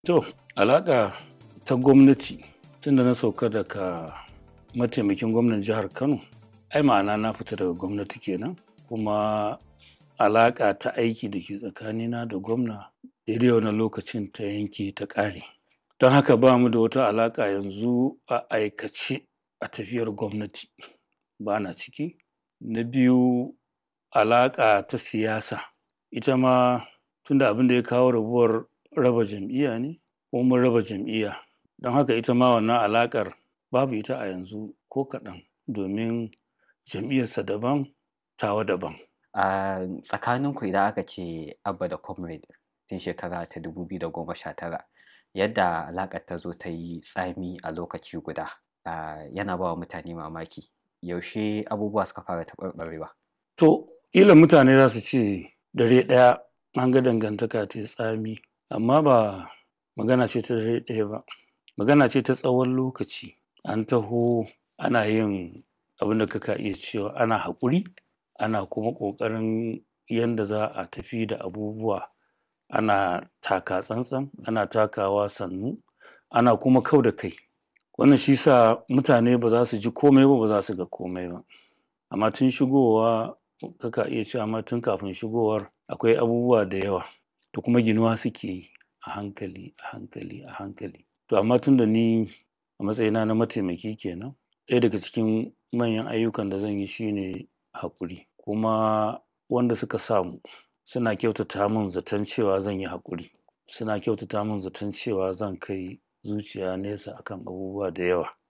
To, alaƙa ta gwamnati tunda na sauka daga mataimakin gwamnan jihar Kano, ai ma'ana na fita daga gwamnati kenan kuma alaƙa ta aiki da ke tsakanina da gwamna daidai wannan lokacin ta yanke ta ƙare. Don haka ba mu da wata alaƙa yanzu a aikace a tafiyar gwamnati ba na ciki. Na biyu alaƙa ta siyasa ita ma tunda abin da ya kawo rabuwar raba jam'iyya ne ko mun raba jam'iyya don haka ita ma wannan alaƙar babu ita a yanzu ko kaɗan domin jam'iyyarsa daban tawa daban. A tsakaninku idan aka ce Abba da Comrade tun shekara ta 2019 yadda alaƙar ta zo ta yi tsami a lokaci guda ah, yana ba wa mutane mamaki. Yaushe abubuwa suka fara taɓarɓarewa? To, ƙila mutane za su ce dare ɗaya an ga dangantaka ta yi tsami amma ba magana ce ta dare ɗaya ba. Magana ce ta tsawon lokaci. An taho ana yin abin da kaka iya cewa ana haƙuri ana kuma ƙoƙarin yanda za a tafi da abubuwa ana taka tsantsan ana takawa sannu ana kuma kau da kai. Wannan shi sa mutane ba za su ji komai ba ba za su ga komai ba. Amma tun shigowa kaka iya cewa ma tun kafin shigowar akwai abubuwa da yawa da kuma ginuwa suke yi a hankali a hankali a hankali. To amma tunda ni a matsayina na mataimaki kenan ɗaya daga cikin manyan ayyukan da zan yi shine haƙuri kuma wanda suka sa mu suna kyautata min zaton cewa zan yi haƙuri. Suna kyautata min zaton cewa zan kai zuciya nesa akan abubuwa da yawa.